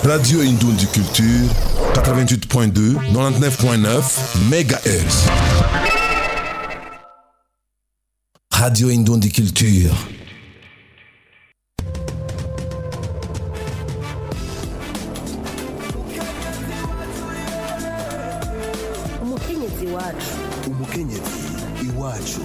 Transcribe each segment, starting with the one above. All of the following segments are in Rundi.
Radio Indundi Culture, 88.2, 99.9 MHz. Radio Indundi Culture. umukenyezi wacu umukenyezi iwacu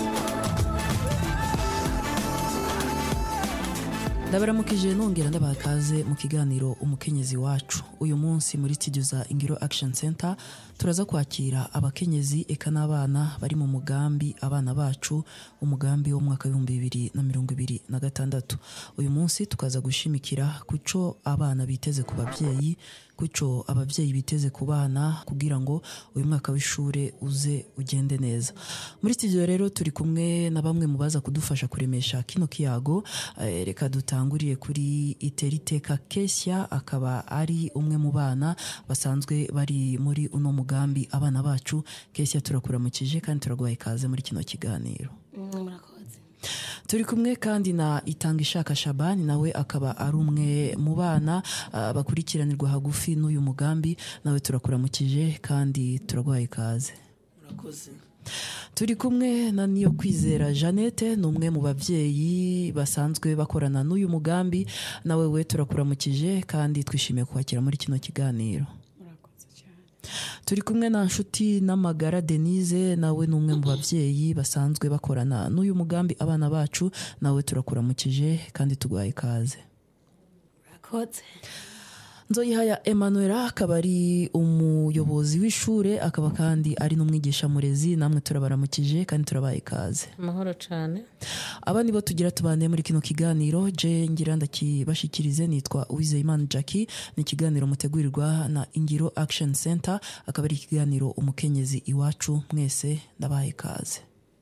ndabaramukije nongera ndabaha kaze mu kiganiro umukenyezi wacu uyu munsi muri studio za ingiro action center turaza kwakira abakenyezi eka n'abana bari mu mugambi abana bacu umugambi wo mu mwaka w'ibihumbi bibiri na mirongo ibiri na gatandatu uyu munsi tukaza gushimikira ku cyo abana biteze ku babyeyi kuco ababyeyi biteze ku bana kugira ngo uyu mwaka w'ishure uze ugende neza muri studio rero turi kumwe na bamwe mu baza kudufasha kuremesha kino kiyago Eh, reka dutanguriye kuri iteriteka kesya akaba ari umwe mu bana basanzwe bari muri uno mugambi abana bacu kesya turakuramukije kandi turaguhaye ikaze muri kino kiganiro murakoze turi kumwe kandi na itanga ishaka shabani nawe akaba ari umwe mu bana ah, bakurikiranirwa hagufi n'uyu mugambi nawe turakuramukije kandi turaguhaye ikaze murakoze turi kumwe na niyo kwizera jeannette ni umwe mu babyeyi basanzwe bakorana n'uyu mugambi nawe we turakuramukije kandi twishimiye kwakira muri kino kiganiro turi kumwe na nshuti n'amagara denise nawe ni umwe mu babyeyi basanzwe bakorana n'uyu mugambi abana bacu nawe turakuramukije kandi tuguhaye ikaze murakoze nzoyihaya emanuela akaba ari umuyobozi w'ishure akaba kandi ari n'umwigisha murezi namwe turabaramukije kandi turabaye ikaze amahoro cyane aba nibo tugira tubane muri kino kiganiro je ngira ndakibashikirize nitwa uwizeyimana jackie ni ikiganiro mutegurirwa na ingiro action center akaba ari ikiganiro umukenyezi iwacu mwese ndabaye ikaze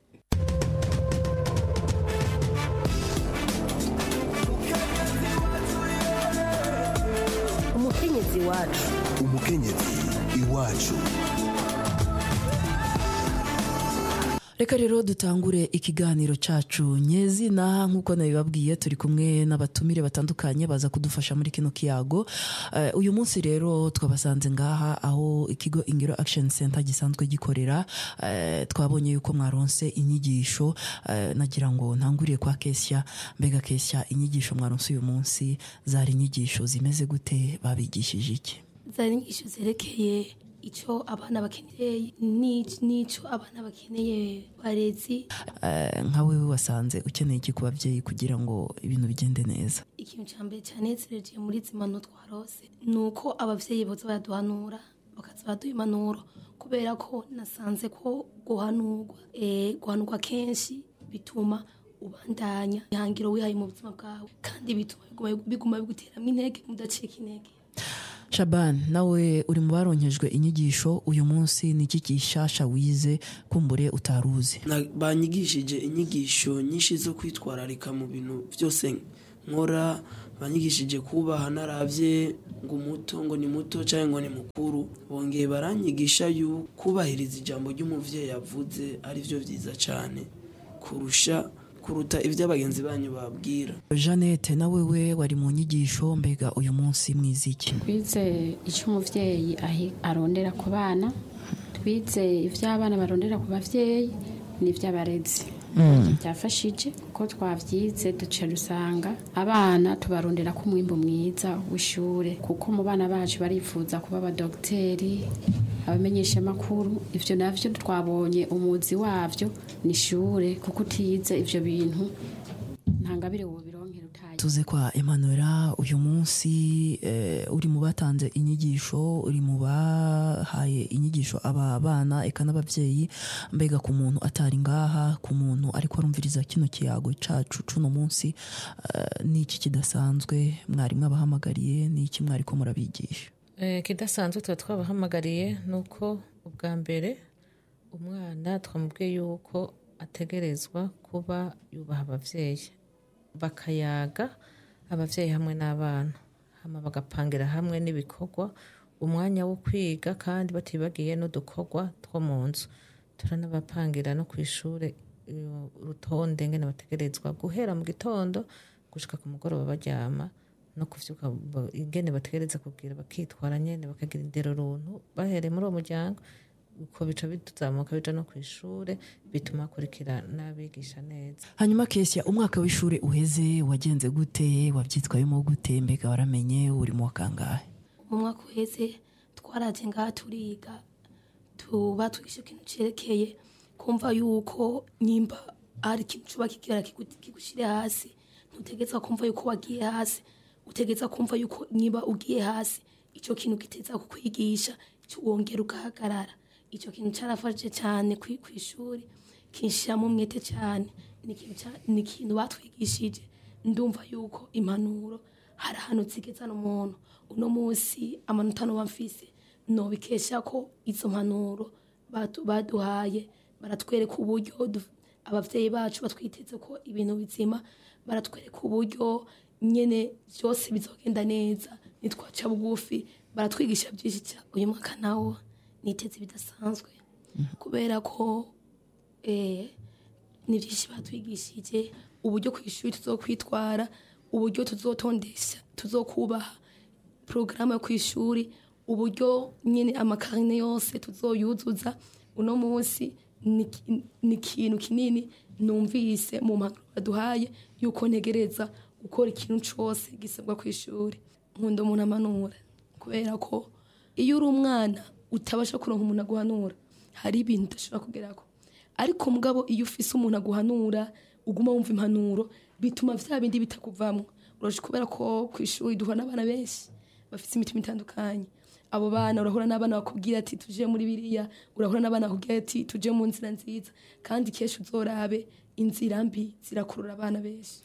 umukenyezi wacu umukenyezi iwacu reka rero dutangure ikiganiro cacu nyezina nk'uko nabibabwiye turi kumwe n'abatumire batandukanye baza kudufasha muri kino kiyago Eh, uyu munsi rero twabasanze ngaha aho ikigo ingiro action center gisanzwe gikorera Eh, twabonye yuko mwaronse inyigisho eh, nagira ngo ntanguriye kwa kesya mbega kesya inyigisho mwaronse uyu munsi zari inyigisho zimeze gute babigishije iki zari inyigisho zerekeye icyo abana bakeneye n'ic- n'icyo abana bakeneye barezi Eh, nka wewe wasanze ukeneye iki ku babyeyi kugira ngo ibintu bigende neza ikintu cya mbere cyanezereje muri zimano twarose ni uko ababyeyi boza baraduhanura bakaza baduha impanuro kubera ko nasanze ko guhanurwa eh, guhanurwa kenshi bituma ubandanya ihangiro wihaye mu buzima bwawe kandi bituma biguma- biguma biguteramo intege mudacika intege shaban nawe uri mu baronkejwe inyigisho uyu munsi ni iki gishasha wize kumbure utaruzi Na- banyigishije inyigisho nyinshi zo kwitwararika mu bintu byose nkora banyigishije kubaha naravye ngo umuto ngo ni muto cyangwa ngo ni mukuru bongeye baranyigisha yu kubahiriza ijambo ry'umuvyeyi yavuze ari byo byiza cyane kurusha kuruta ibyo abagenzi banyu babwira jeannette nawe we wari mu nyigisho mbega uyu munsi mwiziki twize icyo umubyeyi ahi- arondera ku bana twize ibyo abana barondera ku babyeyi n'iby'abarezi byafashije kuko twabyize duca dusanga abana tubarondera ko umwimbo mwiza w'ishure kuko mu bana bacu barifuza kuba abadogiteri abamenyeshamakuru ibyo navyo twabonye umuzi wabyo ni ishure kuko utize ibyo bintu nta ngabire wobironkera utaye tuze kwa emanuela uyu munsi eh, uri mu batanze inyigisho uri mu bahaye inyigisho aba bana eka n'ababyeyi mbega ku muntu atari ngaha ku muntu ariko arumviriza kino kiyago cacu cuno munsi eh, ni iki kidasanzwe mwari mwabahamagariye ni iki mwari ko murabigisha Eh, ikidasanzwe tuba twabahamagariye ni uko ubwa mbere umwana twamubwiye yuko ategerezwa kuba yubaha ababyeyi bakayaga ababyeyi hamwe n'abana hama bagapangira hamwe n'ibikorwa umwanya wo kwiga kandi batibagiye n'udukorwa two mu nzu turanabapangira no ku ishuri eh, urutonde ngene bategerezwa guhera mu gitondo gushika ku mugoroba baryama no kuvyuka ba- ingene bategereza kugira bakitwara nyene bakagira indero runtu bahereye muri uwo muryango uko bica bituzamuka bija no kw'ishure bituma hakurikira n'abigisha neza hanyuma kesia umwaka w'ishure uheze wagenze gute wabyitwayemo gute mbega waramenye uri mu wa kangahe mu mwaka uheze twaraje ngaha turiga tuba twigisha ikintu cerekeye kumva yuko nyimba hari ikintu cuba kigira kigu- kigushire hasi ntutegeza kumva yuko wagiye hasi utegeza kumva yuko nyimba ugiye hasi ico kintu kiteza kukwigisha ico wongera ugahagarara ico kintu carafashije cyane kwi- kw'ishuri kinshiramo umwete cyane ni ikintu ca- ni ikintu batwigishije ndumva yuko impanuro hari ahantu zigezana umuntu uno munsi amanota noba mfise nobikesha ko izo mpanuro batu- baduhaye baratwereka uburyo du- abavyeyi bacu batwiteze ko ibintu bizima baratwereka uburyo nyene byose bizogenda neza nitwaca bugufi baratwigisha byinshi cyane uyu mwaka nawo niteze bidasanzwe kubera ko eh, ni byinshi batwigishije uburyo ku ishuri tuzokwitwara uburyo tuzotondesha tuzokubaha porogaramu yo ku ishuri uburyo nyine amakarine yose tuzoyuzuza uno munsi ni- ni ikintu kinini numvise mu mpanuro baduhaye yuko ntegereza gukora ikintu cyose gisabwa ku ishuri nkunda umuntu amanura kubera ko iyo uri umwana utabasha kuronka umuntu aguhanura hari ibintu udashobora kugerako ariko mugabo iyo ufise umuntu aguhanura uguma wumva impanuro bituma vya bindi bitakuvamwo uraje kubera ko ku ishuri duhura n'abana benshi bafite imitima itandukanye abo bana urahura n'abana bakubwira ati tuje muri biriya urahura n'abana bakubwira ati tuje mu nzira nziza kandi kenshi uzorabe inzira mbi zirakurura abana benshi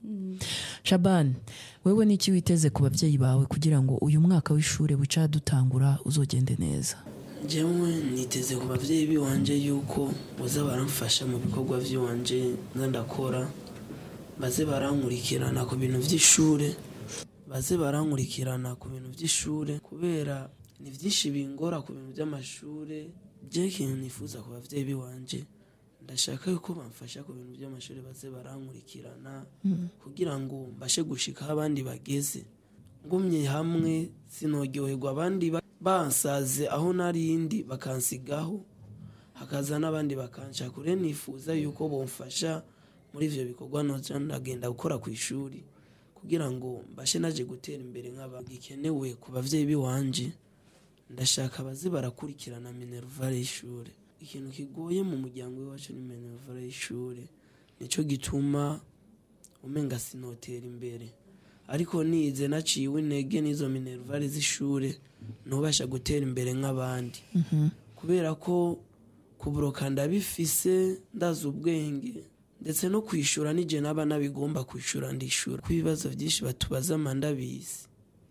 shabani wewe n'iki witeze ku babyeyi bawe kugira ngo uyu mwaka w'ishure wica dutangura uzogende neza njyewe niteze ku babyeyi biwanje yuko baza baramfasha mu bikorwa by'iwanje nza ndakora baze barankurikirana ku bintu by'ishure baze barankurikirana ku bintu by'ishure kubera ni byinshi bingora ku bintu by'amashure bye ikintu nifuza ku babyeyi biwanje ndashaka yuko bamfasha ku bintu by'amashuri baze barankurikirana kugira ngo mbashe gushika aho abandi bageze ngumye hamwe sinogyoherwa abandi ba- bansaze aho narindi bakansigaho hakaza n'abandi bakansha kure nifuza yuko bomfasha muri ivyo bikorwa noja ndagenda gukora ku ishuri kugira ngo mbashe naje gutera imbere nk'aba gikenewe ku bavyeyi biwanje ndashaka baze barakurikirana minervare y'ishure ikintu kigoye mu muryango w'iwacu ni minervare y'ishure nico gituma umenga sinotera imbere ariko nize naciwe intege n'izo minervare z'ishure ntubasha gutera imbere nk'abandi kubera ko kuburoka ndabifise ndazi ubwenge ndetse no kwishura nije naba nabigomba kwishura ndishura ko ibibazo byinshi batubaza mandabizi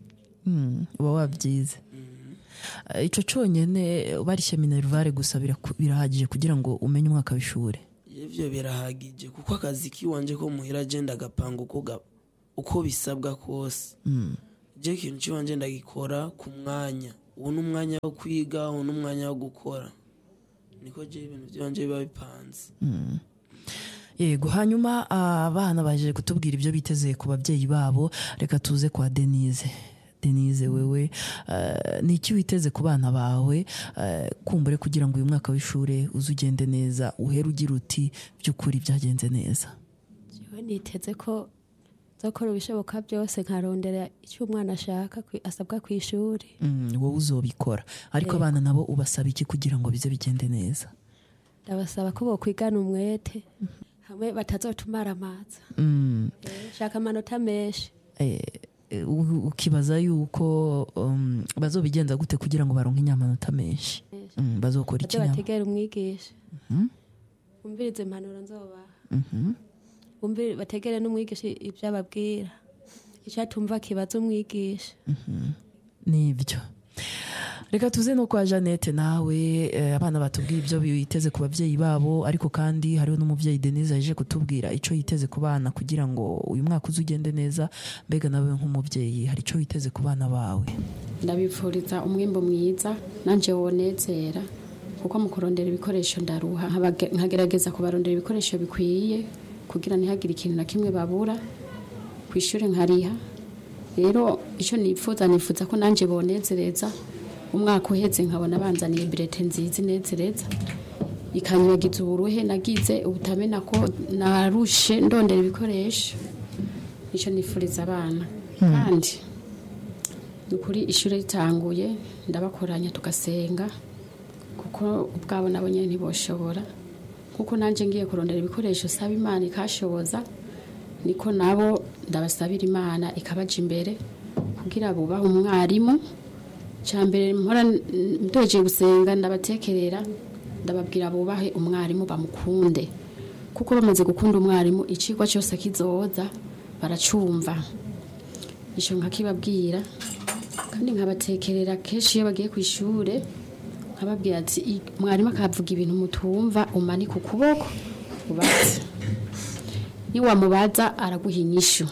Mm, uba wabyize Eh, ico conyene barishye minervare gusa biraku- birahagije kugira ngo umenye umwaka w'ishure ivyo birahagije kuko akazi kiwanje ko muhira agenda agapanga uko ga- uko bisabwa kose je ikintu ciwanje ndagikora ku mwanya ubu ni umwanya wo kwiga ubu ni umwanya wo gukora niko je ibintu vyanje biba bipanze yego hanyuma abana baje kutubwira ibyo biteze ku babyeyi babo reka tuze kwa denise denise wewe eh, ni iki witeze ku bana bawe eh, kumbure kugira ngo uyu mwaka w'ishure uze ugende neza uhere ugira uti by'ukuri byagenze neza jewe niteze ko nzokora ibishoboka byose nkarondera icyo umwana ashaka kwi- asabwa ku ishuri Mm, wowe uzobikora ariko Yego. abana nabo ubasaba iki kugira ngo bize bigende neza ndabasaba ko bokwigana umwete hamwe batazotumara amaza Mm, shaka amanota menshi eh, u- ukibaza yuko um, bazobigenza gute kugira ngo baronke inyamanota menshi Mm, bazokora iki baze nabo? bategere umwigisha bumvirize impanuro nzobaha Mhm. Bumvire- bategere n'umwigisha ibyo ababwira icyo atumva kibaza umwigisha nibyo reka tuze no kwa jeannette nawe eh, abana batubwira ibyo biteze ku babyeyi babo ariko kandi hariho n'umubyeyi denise yaje kutubwira icyo yiteze ku bana kugira ngo uyu mwaka uze ugende neza mbega nawe nk'umubyeyi hari icyo witeze ku bana bawe ndabipfuriza umwimbo mwiza nanjye wonezera kuko mu kurondera ibikoresho ndaruha nkabage- nkagerageza kubarondera ibikoresho bikwiye kugira ntihagire ikintu na kimwe babura ku ishuri nkariha rero icyo nifuza nifuza ko nanjye bonezereza umwaka uheze nkabona banzaniye birete nziza inezereza ikanyibagiza uburuhe nagize ubutamena ko narushe ndondera ibikoresho nicyo nifuriza abana kandi ni ukuri ishuri ritanguye ndabakoranya tugasenga kuko ubwabo nabo nyine ntiboshobora kuko nanjye ngiye kurondera ibikoresho saba imana ikashoboza niko nabo ndabasabira imana ikabaja imbere kugira bubahe umwarimu cya mbere mpora ndoje gusenga ndabatekerera ndababwira bubahe umwarimu bamukunde kuko bamaze gukunda umwarimu icigwa cyose kizoza baracumva icyo nkakibabwira kandi nkabatekerera kenshi iyo bagiye ku ishuri nkababwira ati "I- mwarimu akavuga ibintu mutumva umanika ukuboko ubaze niwamubaza araguha inyishu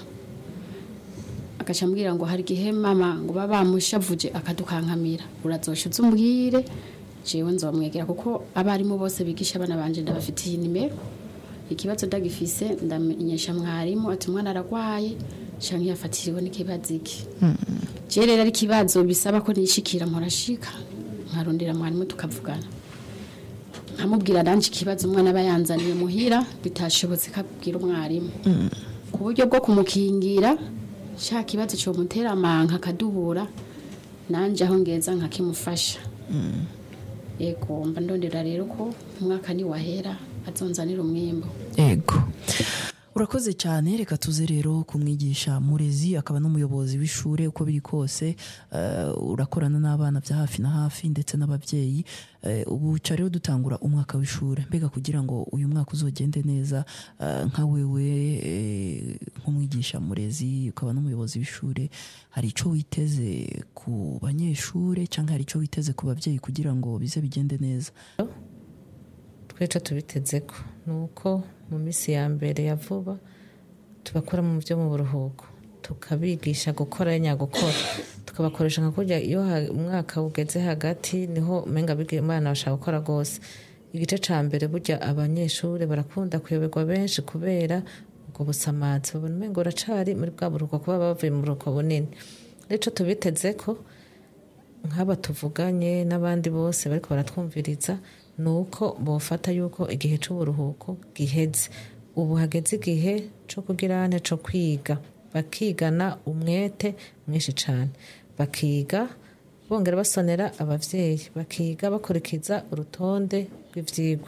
agaca ambwira ngo hari igihe mama ngo baba bamushavuje akadukankamira urazosha uze umbwire jewe nzomwegera kuko abarimu bose bigisha abana banje ndabafitiye nimero ikibazo ndagifise ndamenyesha mwarimu ati umwana aragwaye canke yafatiriwe n'ikibazo iki je rero ari ikibazo bisaba ko nishikira mporashika nkarondera mwarimu tukavugana nkamubwira nanje ikibazo umwana aba yanzaniye muhira bitashobotse kabwira umwarimu ku buryo bwo kumukingira sha kibazo cyo mutera amanka akadubura nanje aho ngeza nkakimufasha yego mba ndondera rero ko umwaka ni wahera azonzanira umwimbo ego urakoze cyane reka tuze rero kumwigisha murezi akaba n'umuyobozi w'ishuri uko biri kose eh, urakorana n'abana bya hafi na hafi ndetse n'ababyeyi Eh, ubu ca rero dutangura umwaka w'ishuri mbega kugira ngo uyu mwaka uzogende neza eh, nka wewe eh, nk'umwigisha murezi ukaba n'umuyobozi w'ishuri hari icyo witeze ku banyeshuri cyangwa hari icyo witeze ku babyeyi kugira ngo bize bigende neza twica tubiteze ko ni uko mu minsi ya mbere ya vuba tubakora mu byo mu buruhuko tukabigisha gukora nyagukora tukabakoresha nka kurya iyo ha- umwaka ugeze hagati niho umenga biga imana bashaka gukora rwose igice cya mbere burya abanyeshuri barakunda kuyoberwa benshi kubera ubwo busamazi babona umenga uracari muri bwa buruhuko kuba bavuye mu buruhuko bunini rero ico tubiteze ko nk'aba tuvuganye n'abandi bose bariko baratwumviriza ni uko bofata yuko igihe c'uburuhuko giheze ubu hageze igihe co kugira ane co kwiga bakigana umwete mwinshi cane bakiga bongera basonera abavyeyi bakiga bakurikiza urutonde rw'ivyigwa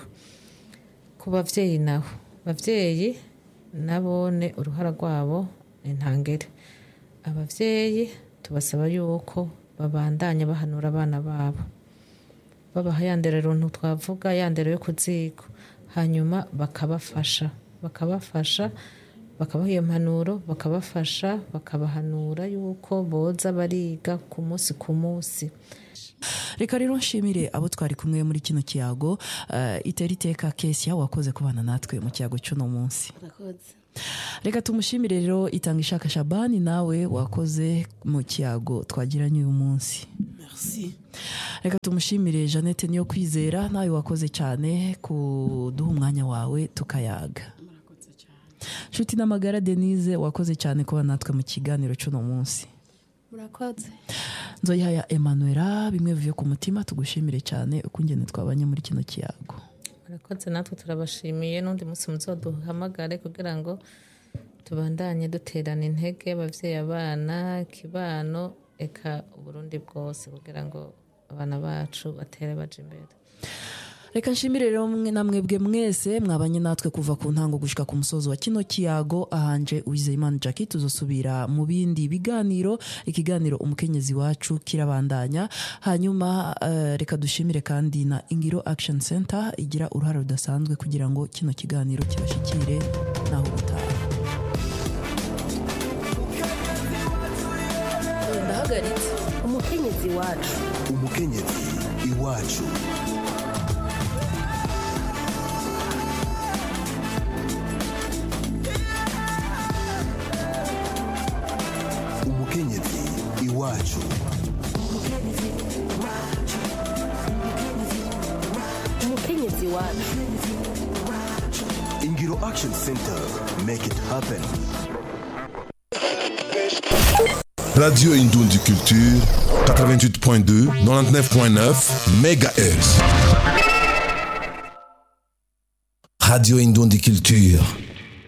ku bavyeyi naho bavyeyi nabone uruhara rwabo ni ntangere abavyeyi tubasaba yuko babandanya bahanura abana babo babaha ya ndero runtu twavuga ya ndero yo ku ziko hanyuma bakabafasha bakabafasha bakabaha iyo mpanuro bakabafasha bakabahanura yuko boza bariga ku munsi ku munsi reka rero nshimire abo twari kumwe muri kino kiyago eh, itera iteka kesia wakoze kubana natwe mu kiyago cy'uno munsi murakoze reka tumushimire rero itanga ishaka shabani nawe wakoze mu kiyago twagiranye uyu munsi merci reka tumushimire jeannette niyo kwizera nawe wakoze cyane kuduha umwanya wawe tukayaga nshuti n'amagara denise wakoze cyane kuba natwe mu kiganiro cy'uno munsi murakoze nzoyihaya emanuela bimwe bivuye ku mutima tugushimire cyane uko ingene twabanye muri kino kiyago murakoze natwe turabashimiye n'undi munsi muzoduhamagare kugira ngo tubandanye duterana intege abavyeyi abana ikibano eka uburundi bwose kugira ngo abana bacu batere baje imbere reka nshimire rero mwe na mwebwe mwese mwabanye natwe kuva ku ntango gushika ku musozo wa kino kiyago ahanje uwizeyimana jackie tuzosubira mu bindi biganiro ikiganiro umukenyezi wacu kirabandanya hanyuma eh, reka dushimire kandi na ingiro action center igira uruhare rudasanzwe kugira ngo kino kiganiro kibashikire naho gutaha ndahagaritse umukenyezi wacu umukenyezi iwacu umukenyezi iwacu umukenyezi wacu ingiro action center make it happen Radio Indundi Culture, 88.2, 99.9 MHz. Radio Indundi Culture.